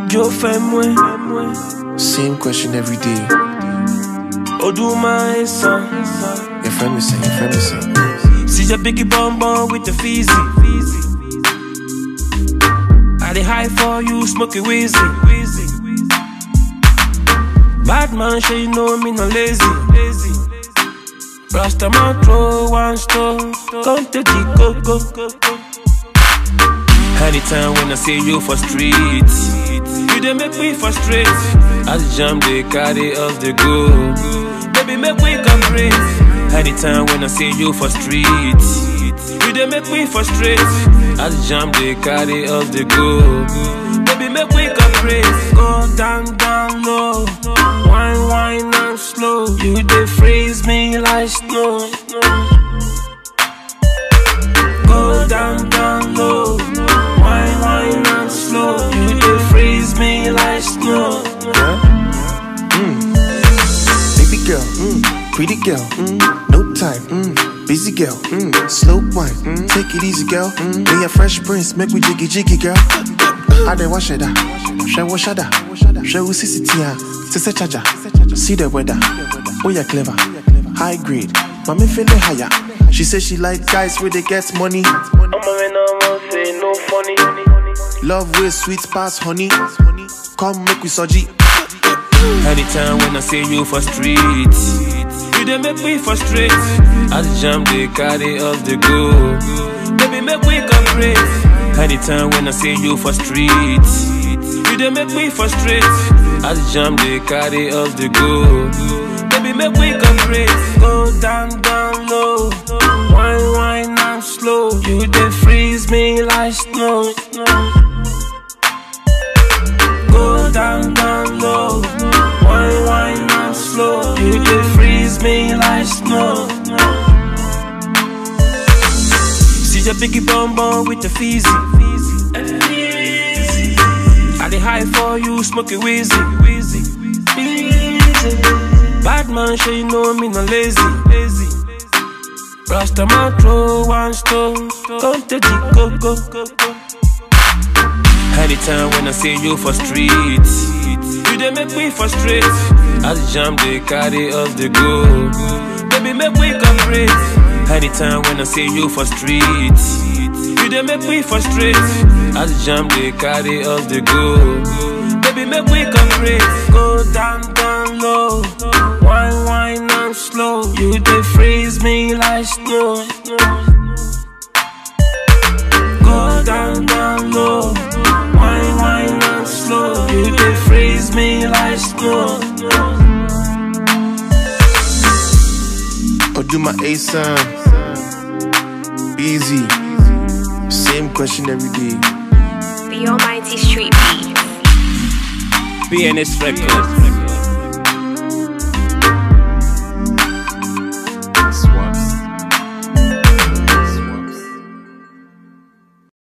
Joe Femwe, Same question every day. Oduma Esa. Your friend me say, your friend me say. See your biggie bum bum with the fizzy. I dey high for you, smoking wheezy. Bad man, sure you know me no lazy. Rasta man throw one stone, come to the coco. Anytime when I see you for street, you dey make me frustrate. As jam they carry us the go, baby make we cooperate. Anytime when I see you for street, you dey make me frustrate. As jam they carry us the go, baby make we cooperate. Go down down low, wine wine and slow. You dey freeze me like snow. Go down down low, wine wine and slow. You dey freeze me like snow. Baby girl, mm, pretty girl, mm, no time, mm, busy girl, mm, slow wine, mm, take it easy girl. Mm, me a fresh prince, make we jiggy jiggy girl. I dey wash it She wash it She will see it here, say charger. See the weather, oh yeah clever, high grade, mommy feeling higher. She say she like guys where they get money, I'm a man, I'm say no funny. love way sweet pass honey. Come make we soji. Anytime when I see you for street, you dey make me frustrate. As jam they carry us the go, baby make we cooperate. Anytime when I see you for street, you dey make me frustrate. As jam they carry us the go, baby make we cooperate. Go down down low, wine wine and slow. You dey freeze me like snow. Go down, down low. Wine, wine, and slow. You dey freeze me like snow. See your biggie bum bum with the fizzy. I dey high for you, smoking wheezy. Bad man, sure you know me no lazy. Rasta man throw one stone, come to the coco. Anytime when I see you for street, you dey make me frustrate. As jam they carry us the go, baby make we cooperate. Anytime when I see you for street, you dey make me frustrate. As jam they carry us the go, baby make we cooperate. Go down down low, wine wine and slow. You dey freeze me like snow. Go down down low. Wine, wine, and slow. You dey freeze me like snow. Oduma ASAM. Easy. Same question every day. The Almighty Street Beat. BNS Records.